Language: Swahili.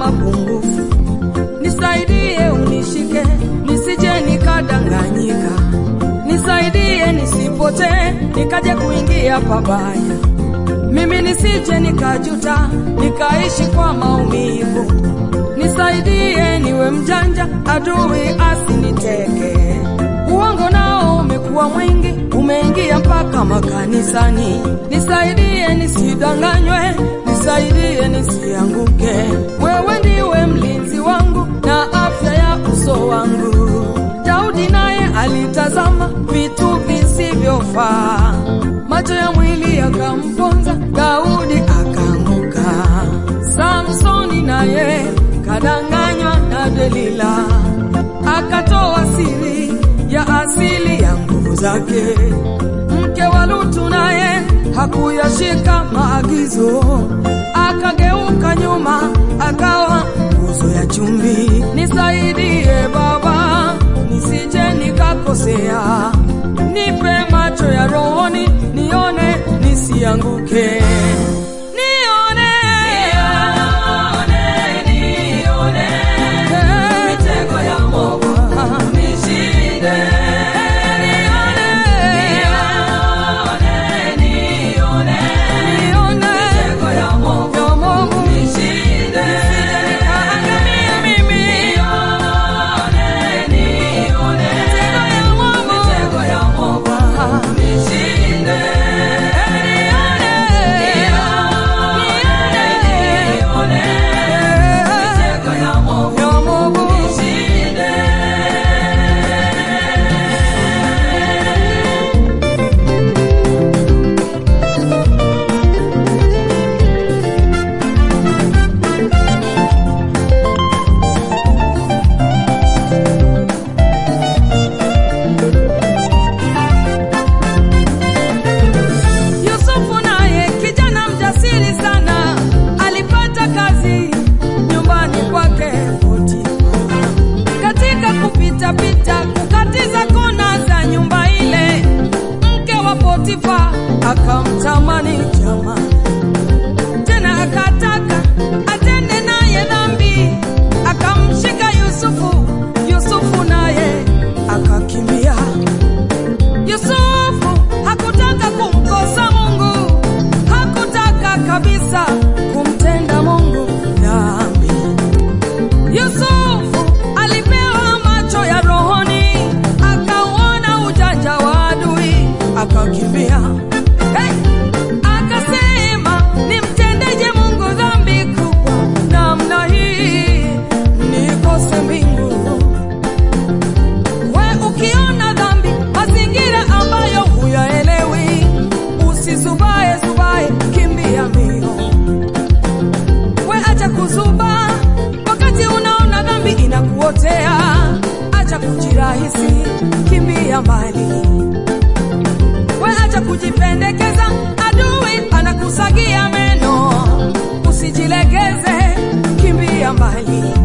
mapungufu, nisaidie unishike, nisije nikadanganyika, nisaidie nisipotee, nikaje kuingia pabaya, mimi nisije nikajuta, nikaishi kwa maumivu, nisaidie niwe mjanja, adui asiniteke. Uongo nao umekuwa mwingi, umeingia mpaka makanisani. Nisaidie nisidanganywe, nisaidie nisianguke. Wewe ndiwe mlinzi wangu na afya ya uso wangu. Daudi naye alitazama vitu visivyofaa, macho ya mwili yakamponza, Daudi akaanguka. Samsoni naye kadanganywa na Delila, akatoa siri ya asili ya nguvu zake. Mke wa Lutu naye hakuyashika maagizo, akageuka nyuma, akawa nguzo ya chumvi. Nisaidie Baba, nisije nikakosea, nipe macho ya rohoni, nione nisianguke. Nione, mitego ya mwovu nishinde. Nione, mitego ya mwovu nishinde. Nikaangamia mimi. Mitego ya mwovu nishinde. Ya mwovu Yusufu naye kijana mjasiri sana alipata kazi nyumbani kwake Potifa. Katika kupita pita kukatiza kona za nyumba ile, mke wa Potifa akamtamani jamaa, tena akataka atende naye dhambi, akamshika Yusufu. Yusufu naye akakimbia. Yusufu hakutaka kumkosa Mungu, hakutaka kabisa kumtenda Mungu dhambi. Yusufu alipewa macho ya rohoni, akauona ujanja wa adui, akakimbia. Hey! Akasema, nimtendeje Mungu dhambi kubwa namna hii, nikose mbingu We ukiona dhambi, mazingira ambayo huyaelewi, usisubae subae, kimbia mbio. We acha kuzuba wakati unaona dhambi inakuotea, acha kujirahisi, kimbia mbali. We acha kujipendekeza, adui anakusagia meno, usijilegeze, kimbia mbali.